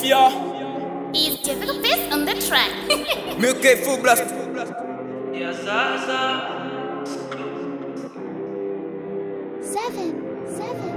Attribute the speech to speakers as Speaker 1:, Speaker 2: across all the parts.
Speaker 1: Mafia.
Speaker 2: Is Jessica Fist on the track?
Speaker 3: Milk full blast.
Speaker 2: Seven, seven.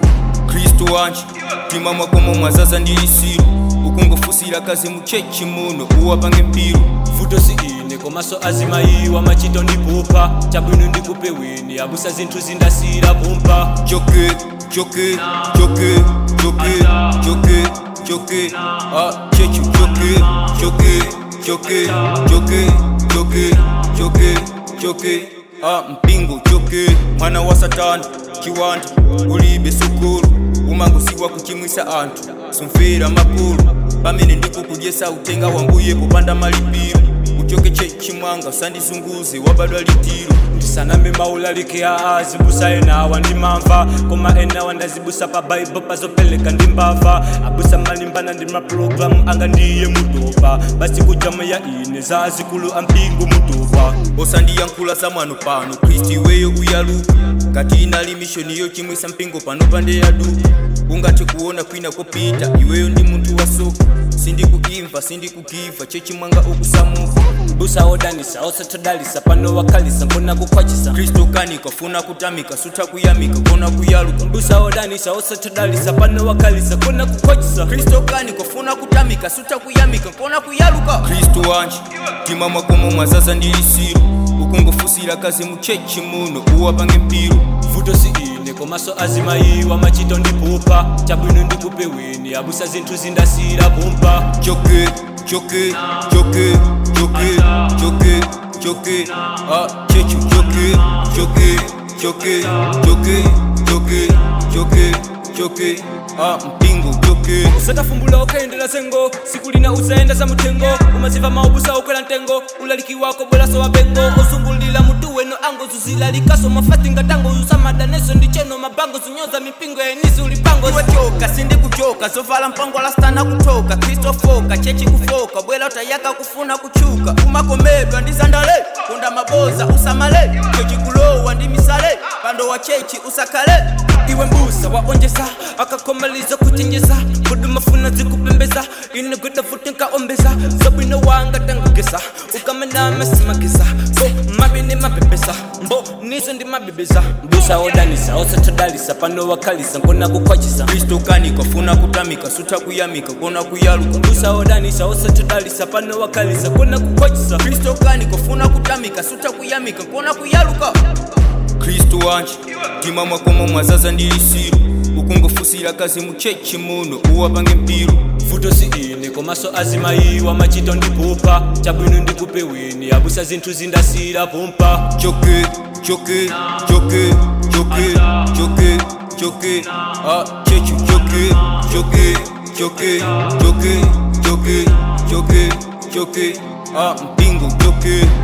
Speaker 3: kristu wanje tima mwakomo mwazaza ndiyisiru ukungofusira kazi muchechi muno uwapange mpiru
Speaker 1: Futo si ine komaso azimayiwa machito ndipupa chabwino ndikupe wini abusa zinthu zindasira pumpa
Speaker 3: joke joke joke joke joke joke ah chechu joke joke joke joke joke joke joke ah mpingo joke mwana wa satani chiwanda ulibe sukulu umangusiwa kuchimwisa anthu sumfera makulu pamene ndikukudyesa utenga wambuye popanda malipiro uchoke chechimwanga usandizunguze wabadwa litiro
Speaker 1: ndisanambe maulalike a azibusa enawa ndimamva koma enawa ndazibusa pa baibo pazopeleka ndimbava abusa malimbana ndi mapulogalamu anga ndiye mutopa basi kujamu ya ine za azikulu ampingo mutopa
Speaker 3: osandiyankhula za mwano pano kristu iweyo uyaluka kati inali mishoniyo chimwisa mpingo pano pande yaduka ungathe kuona kwina kopita iweyo ndi munthu wasoka sindikuimva sindikugiva chechimwanga okusamuka
Speaker 1: busa odanisa osatodalisa pano wakhalisa nkona kukhwachisa
Speaker 3: kristu kanika funa kutamika sutha kuyamika kona kuyaluka
Speaker 1: busa odanisa osatodalisa pano wakhalisa nkona kukhwachisa
Speaker 3: kristu kanika funa kutamika sutha kuyamika kona kuyaluka kristu wanje tima mwakomo mwazaza ndiyisiru ukungofusira kazi muchechi muno uwapange mpiru
Speaker 1: vuto si ine komaso azimayiwa machito ndipupa chabwino ndikupe wini abusa zinthu zindasira pumpa
Speaker 3: joke joke joke joke joke joke ah chechu joke joke joke joke joke joke joke ah mpingo joke
Speaker 1: usatafumbula ukaendela sengo siku lina usaenda za mutengo umaziva maubusa ukwela ntengo ulaliki wako bwelaso wa bengo osungulila mutu weno ango zuzila mafati ngatango usamadaneso ndicheno mabango zunyoza mipingo ya enisi ulipango
Speaker 3: iwe choka sindi kuchoka zovala mpango lastana kutoka kristofoka chechi kufoka bwela utayaka kufuna kuchuka umakomedwa ndi zandale konda maboza usamale chechi kulowa ndi misale pando wa chechi usakale
Speaker 1: iwe mbusa waonjesa akakomaliza kuchenjeza kuduma funa zikupembeza inegweda futi nkaombeza zabwino wanga tangugesa ukamanamasimagesa so mabine mabebesa mbo nizo ndi mabebeza mbusa odanisa osatodalisa pano wakhalisa nkona kukhwachisa
Speaker 3: kristo kanika funa kutamika sutha kuyamika kona kuyaluka
Speaker 1: mbusa odanisa osatodalisa pano wakhalisa nkona kukhwachisa
Speaker 3: kristo kanika funa kutamika sutha kuyamika kona kuyaluka kristu wanje tima mwakomo mwazaza ndiyisiru ukungofusira kazi muchechi muno uwapange mpiru
Speaker 1: vuto si ine komaso azimayiwa machito ndipupa chabwino ndikupe wini abusa zinthu zindasira pumpa
Speaker 3: joke joke joke joke joke joke ah chechu joke joke joke joke joke joke joke ah mpingo joke